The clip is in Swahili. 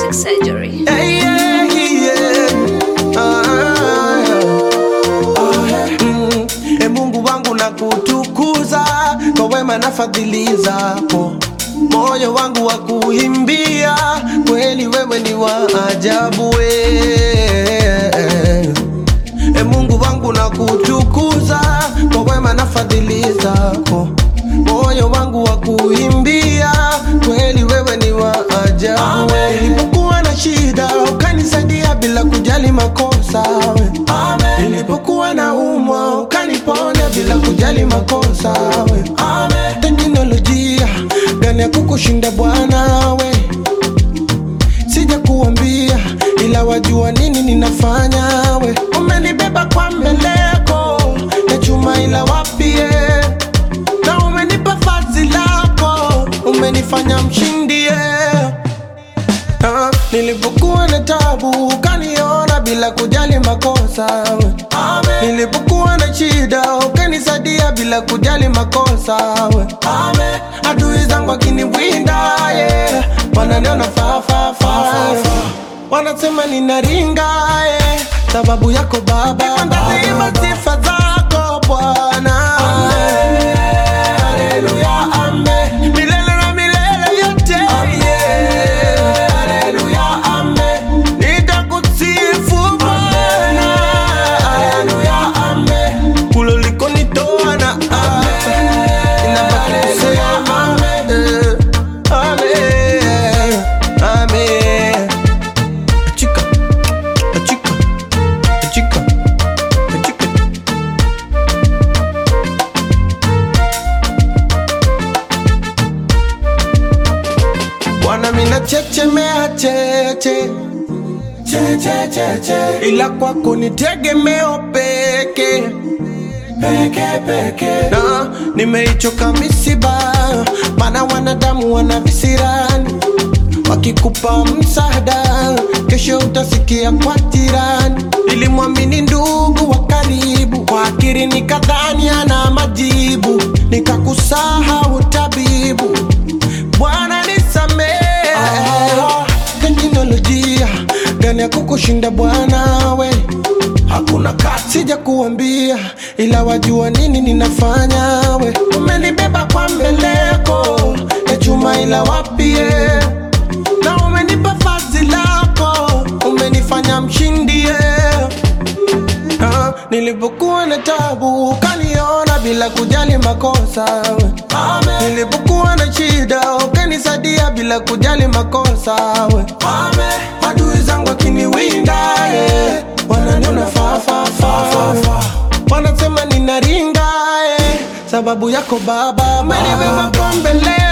plastic surgery. Hey, yeah, yeah. Ah, yeah. Mm, e Mungu wangu na kutukuza kwa wema na fadhili zako, moyo wangu wa kuimbia kweli, wewe ni wa ajabu we. E Mungu wangu na kutukuza kwa wema na fadhili zako, moyo wangu wa kuimbia kweli, wewe ni wa ajabu we. Nilipokuwa na shida ukanisaidia bila kujali makosa we. Nilipokuwa na umwa ukaniponya bila kujali makosa we. Teknolojia gani ya kukushinda Bwana we sija kuambia ila wajua nini ninafanya we umenibeba kwa mbeleko ya chuma ila wapie na umenipa fazi lako umenifanya mshindie Ah, nilipokuwa na tabu ukaniona bila kujali makosa we. Nilipokuwa na shida ukanisaidia bila kujali makosa we. Adui zangu akiniwinda yeah. Wananiona fa fa fa wanasema ninaringa yeah. Sababu yako Baba, nitaziimba sifa zako Bwana Haleluya, amen. Milele na milele yote yeah. Haleluya, amen. Nitakusifu Bwana Haleluya, amen. Kule ulikonitoa na hapa ninabaki kusema eh, amen, amen. Achika, achika, achika, achika. Bwana mina chechemea cheche cheche cheche, ila kwako ni tegemeo peke peke peke, na nimeichoka misiba, maana wanadamu wana visirani, wakikupa msaada kesho utasikia kwa jirani. Nilimwamini ndugu wa karibu, kwa akili nikadhani ana majibu, nikakusahau tabibu. Bwana nisamehe, teknolojia gani ya kukushinda Bwana we hakuna kati, sija kuambia ila wajua nini ninafanya we. Umenibeba kwa mbeleko ya chuma ila wapie, na umenipa fazi lako, umenifanya mshindie. Ah, nilipokuwa na tabu ukaniona bila kujali makosa we. Nilipokuwa na shida ukanisaidia bila kujali makosa we. Adui zangu akiniwinda yeah. wananiona fa fa fa fa wanasema ninaringa yeah. sababu yako Baba, umenibeba kwa mbele